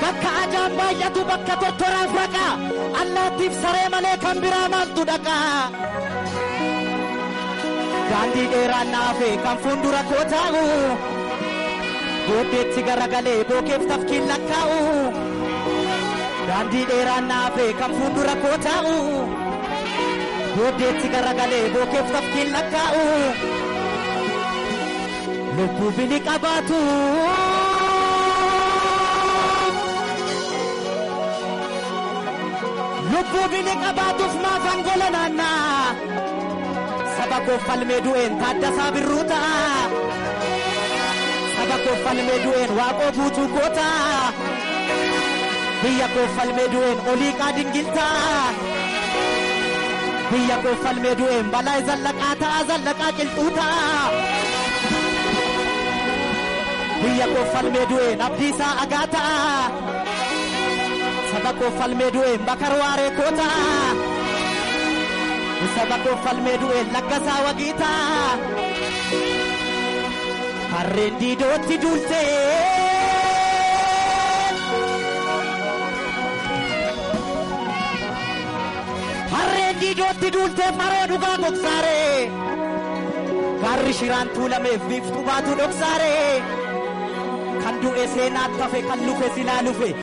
bakka ajaan baay'atu bakka tortoraaf raqa allaattiif saree malee kan biraa maaltu dhaqa daandii dheeraan naafe kan fuuldura koo taa'u booddeetti garagalee bookeef tafkiin lakkaa'u daandii dheeraan naafe kan fuuldura koo taa'u booddeetti garagalee bookeef tafkiin lakkaa'u lubbuu bini qabaatu. lubbuu bini qabaatuuf maaf angola naannaa saba koo falmee du'een taaddasaa birruu ta'a saba koo falmee du'een waaqoo buutuu goota biyya koo falmee du'een olii qaadingiltaa biyya koo falmee du'een balaa zallaqaa ta'a zallaqaa qilxuu ta'a biyya koo falmee du'een abdiisaa agaa ta'a. saba koo falmee du'een bakar waaree koota saba koo falmee du'een laggasaa wagiita harreen diidootti duulte harreen diidootti duulte maroo dhugaa gogsaare gaarri shiraan tuulameef biiftuu baatu dhoksaare kan du'e seenaatti hafe kan lufe silaa lufe